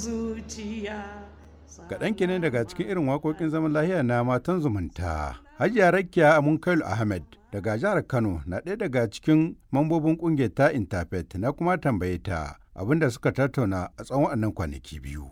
zuciya Kaɗan kenan daga cikin irin waƙoƙin zaman lahiya na matan zumunta. Hajiya Rakiya Amunkailu Ahmed daga jihar Kano na ɗaya daga cikin mambobin ƙungiyar ta Interfaith na kuma tambaye ta abinda suka tattauna a tsawon waɗannan kwanaki biyu.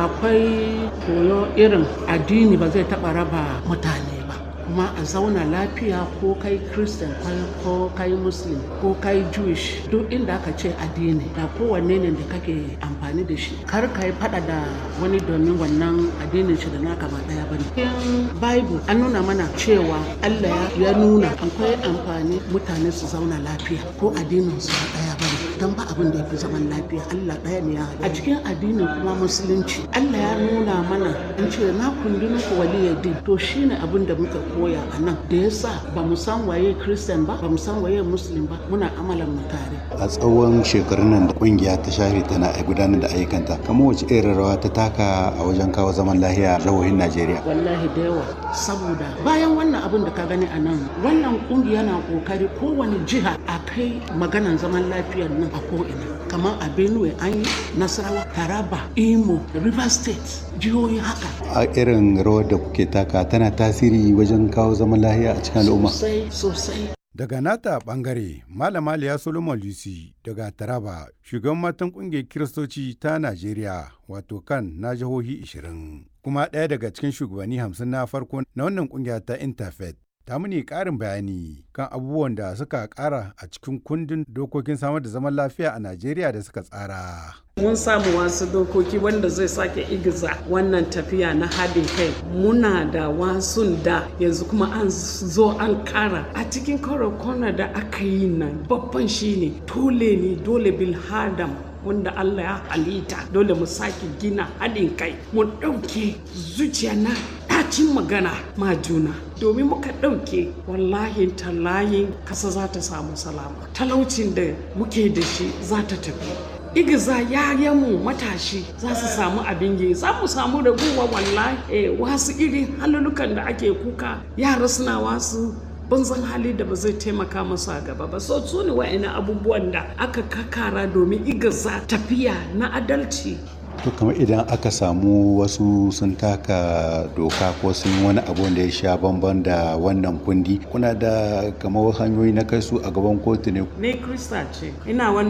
akwai koyo irin addini ba zai taɓa raba mutane ba kuma a zauna lafiya ko kai christian ko kai muslim ko kai jewish duk inda aka ce addini da kowanne ne da kake amfani da shi kar ka yi fada da wani domin wannan addinin shi da naka ba daya bane cikin bible an nuna mana cewa allah ya nuna akwai amfani mutane su zauna lafiya ko addinin su ba daya bane don ba abin da ya fi zaman lafiya allah daya ne ya a cikin addinin kuma musulunci allah ya nuna mana an ce na kundi muku waliyyadin to shine abin da muka koya a nan da yasa ba mu san waye christian ba ba mu san waye muslim ba muna amalan mu tare a tsawon shekarun nan da kungiya ta shafe tana gudanar da ayyukanta kamar wace irin rawa ta taka a wajen kawo zaman lahiya a jihohin najeriya wallahi da yawa saboda bayan wannan abin da ka gani a nan wannan kungiya na kokari kowane jiha a kai maganan zaman lafiyar nan a ko'ina kamar a benue an yi nasarawa taraba imo river state jihohi haka a irin rawar da kuke taka tana tasiri wajen kawo zaman lahiya a cikin al'umma sosai sosai Daga nata bangare, Malama Liya Solomon Lucy daga Taraba, shugaban matan kungiyar Kiristoci ta Najeriya, wato kan na jihohi 20, kuma ɗaya daga cikin shugabanni 50 na farko na wannan kungiya ta Interfaith. Ta muni ƙarin bayani kan abubuwan da suka ƙara a cikin kundin dokokin samar da zaman lafiya a Najeriya da suka tsara. mun samu wasu dokoki wanda zai sake igiza wannan tafiya na haɗin kai muna da wasun da yanzu kuma an zo an kara a cikin kwana da aka yi nan babban shine dole ne dole bil hadam wanda Allah ya halitta dole mu sake gina haɗin kai mu ɗauke zuciya na ɗacin magana ma juna domin muka ɗauke wallahi tallayin kasa za ta samu salama talaucin da muke da shi za ta tafi igiza yayanmu matashi za su samu abin yi za mu samu raguwa wallahi eh, wasu irin halulukan da ake kuka yara suna wasu banzan hali da ba zai taimaka masu a gaba ba so su ne wa'ina abubuwan da aka kakara domin igiza tafiya na adalci to kamar idan aka samu wasu sun taka doka ko sun wani abu da ya sha bamban da wannan kundi kuna da kamar hanyoyi na kai su a gaban kotu ne ne krista ce ina wannan